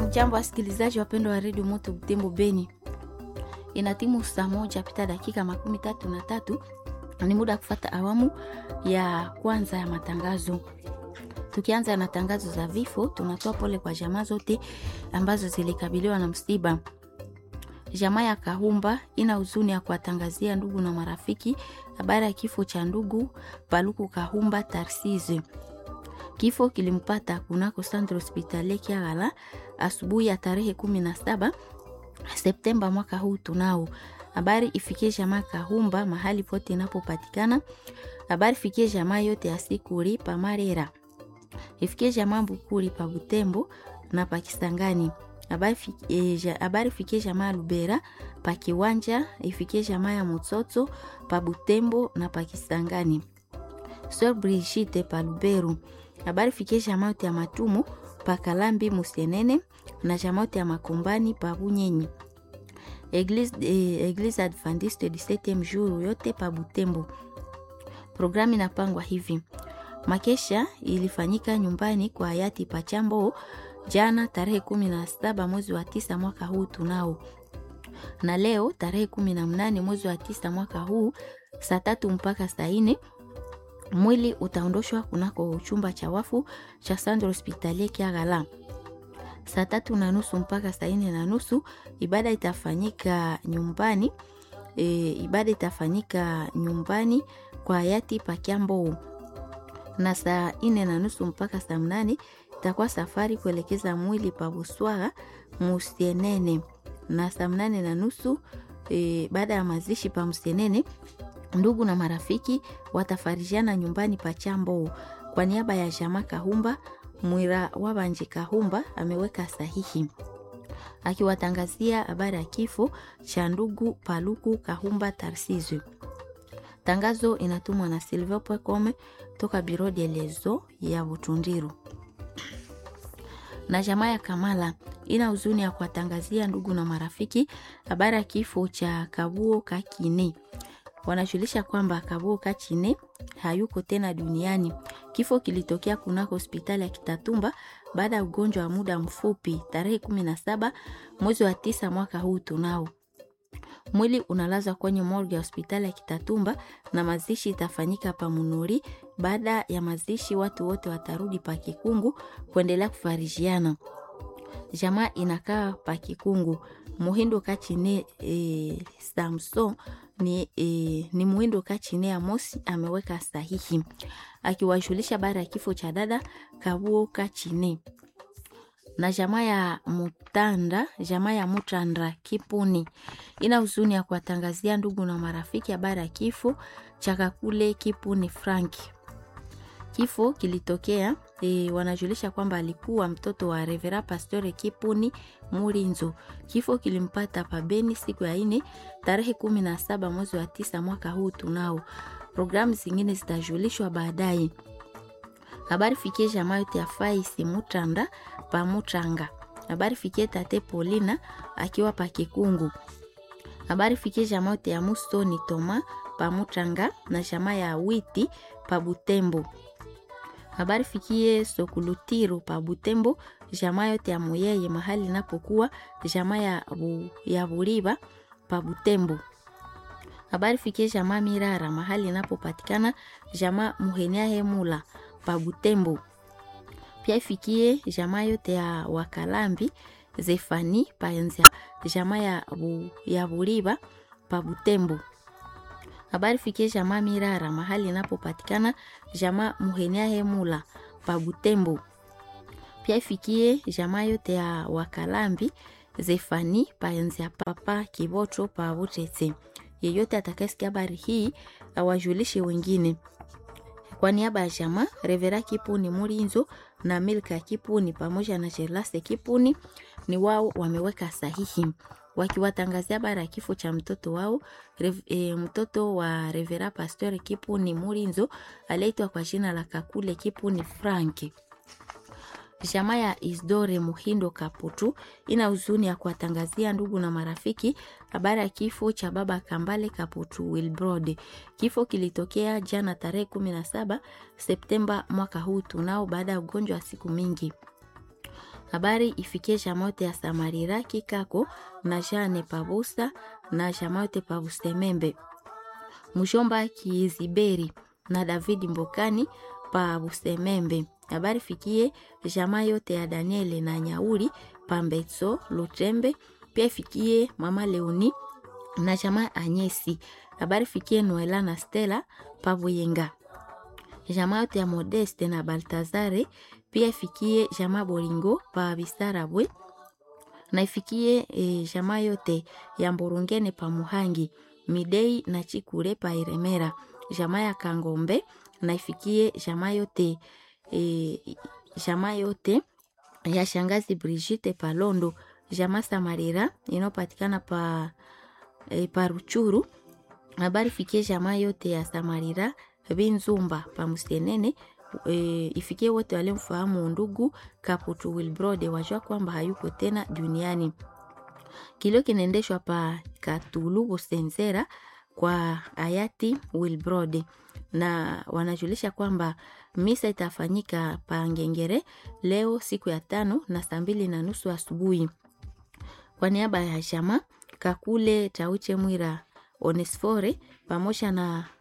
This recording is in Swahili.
Hamjambo wasikilizaji wapendwa wa redio Moto Butembo Beni, ina timu saa moja pita dakika makumi tatu na tatu ni muda wa kufata awamu ya kwanza ya matangazo. Tukianza na tangazo za vifo, tunatoa pole kwa jamaa zote ambazo zilikabiliwa na msiba. Jamaa ya Kahumba ina huzuni ya kuwatangazia ndugu na marafiki habari ya kifo cha ndugu Paluku Kahumba Tarsize. Kifo kilimpata kunako Centre Hospitalier Kiagala asubuhi ya tarehe kumi na saba Septemba mwaka huu. Tunao habari ifikie jamaa Kahumba mahali pote inapopatikana. Habari ifikie jamaa yote ya Sikuri pa Marera, ifikie jamaa Mbukuri pa Butembo na pa Kisangani. Habari ifikie jamaa Lubera pa Kiwanja, ifikie jamaa ya Mutsoto pa Butembo na pa Kisangani. Sir Brigitte pa Luberu. Habari ifikie jamaa yote ya Matumu pa Kalambi Musenene na jamaa yote ya Makombani pa Bunyenyi. Eglise, eh, Eglise Adventiste du 7e jour yote pa Butembo. Programu inapangwa hivi: makesha ilifanyika nyumbani kwa hayati Pachambo jana tarehe kumi na saba mwezi wa tisa mwaka huu tunao, na leo tarehe kumi na mnane mwezi wa tisa mwaka huu saa tatu mpaka saa nne mwili utaondoshwa kunako chumba cha wafu cha Centre Hospitalier Kiagala saa tatu na nusu mpaka saa nne na nusu ibada itafanyika nyumbani. E, ibada itafanyika nyumbani kwa hayati Pakiambo, na saa nne na nusu mpaka saa mnane itakuwa safari kuelekeza mwili pa Buswaga Musienene, na saa mnane na nusu e, baada ya mazishi pa Musienene, ndugu na marafiki watafarijiana nyumbani pa Chambo. Kwa niaba ya jamaa Kahumba Mwira Wabanje Kahumba ameweka sahihi akiwatangazia habari ya kifo cha ndugu Paluku Kahumba Tarsizwe. Tangazo inatumwa na Silvio Pwekome toka Biro de Lezo ya Butundiru. Na jamaa ya Kamala ina huzuni ya kuwatangazia ndugu na marafiki habari ya kifo cha Kabuo Kakine. Wanajulisha kwamba Kabuo Kakine hayuko tena duniani. Kifo kilitokea kunako hospitali ya Kitatumba baada ya ugonjwa wa muda mfupi tarehe kumi na saba mwezi wa tisa mwaka huu. Tunao mwili unalazwa kwenye morgue ya hospitali ya Kitatumba na mazishi itafanyika pa Munuri. Baada ya mazishi, watu wote watarudi pa Kikungu kuendelea kufarijiana. Jamaa inakaa pa Kikungu. Muhindo Kachine e, Samson ni, e, ni Muhindo Kachine Amosi ameweka sahihi akiwajulisha baada ya kifo cha dada Kabuo Kachine na jamaa ya Mutanda, jamaa ya Mutandra Kipuni ina huzuni ya kuwatangazia ndugu na marafiki habari ya kifo cha Kakule Kipuni Franki. Kifo kilitokea e, wanajulisha kwamba alikuwa mtoto wa Revera Pastore Kipuni Murinzo. Kifo kilimpata pabeni siku ya ine tarehe kumi na saba mwezi wa tisa mwaka huu. Tunao programu zingine zitajulishwa baadaye. Habari fikie jamaa yote ya Faisi Mutanda pa Mutanga. Habari fikie tate Polina akiwa pa Kikungu. Habari fikie jamaa yote ya Mustoni Toma pa Mutanga na jamaa ya Witi pa Butembo. Habari fikie Sokulutiru pa Butembo, jamaa yote ya Muyeye mahali inapokuwa jamaa ya, bu, ya Buriba pa Butembo. Habari fikie jamaa Mirara mahali inapopatikana jamaa Muhenia Hemula pa Butembo. Pia ifikie jamaa yote ya Wakalambi Zefani pa Enzia jamaa ya, bu, ya Buriba pa Butembo. Habari fikie jamaa Mirara mahali inapopatikana jamaa Muhenia Hemula pa Butembo. Pia ifikie jamaa yote ya Wakalambi Zefani pa Enzia papa Kiboto pa Butete. Yeyote atakayesikia habari hii awajulishe wengine. Kwa niaba ya jamaa Revera Kipuni Murinzo na Milka Kipuni pamoja na Jelase Kipuni ni wao wameweka sahihi wakiwatangazia habari ya kifo cha mtoto wao rev, e, mtoto wa Revera Pastor Kipuni Murinzo aliyeitwa kwa jina la Kakule Kipuni Franki. Jamaa ya Isdore Muhindo Kaputu ina huzuni ya kuwatangazia ndugu na marafiki habari ya kifo cha baba Kambale Kaputu Wilbrod. Kifo kilitokea jana tarehe 17 Septemba mwaka huu tunao, baada ya ugonjwa wa siku mingi. Habari ifikie jamaa yote ya Samarira Kikako na Jane Pabusa na jamaa yote Pabusemembe. Mshomba Kiziberi na David Mbokani pa Busemembe. Habari fikie jamaa yote ya Daniele na Nyauri pa Mbetso Lutembe. Pia ifikie mama Leoni na jamaa Anyesi. Habari fikie Noela na Stella pa Buyenga. Jamaa yote ya Modeste na Baltazare. Pia ifikie jamaa Bolingo pa Bisarabwe na ifikie e, jamaa yote ya Mburungene pa Muhangi Midei na Chikure pa Iremera, jamaa ya Kangombe na ifikie jamaa yote e, jamaa yote ya shangazi Brigitte pa Londo, jamaa Samarira inayopatikana pa, e, pa Ruchuru. Habari fikie jamaa yote ya Samarira Binzumba pa Musenene. E, ifikie wote waliomfahamu ndugu Kaputu Wilbrode wajua kwamba hayuko tena duniani. Kilio kinaendeshwa pa Katulu Busenzera kwa hayati Wilbrode, na wanajulisha kwamba misa itafanyika pa Ngengere leo siku ya tano na saa mbili na nusu asubuhi. Kwa niaba ya Shama Kakule Tauche Mwira Onesfore pamoja na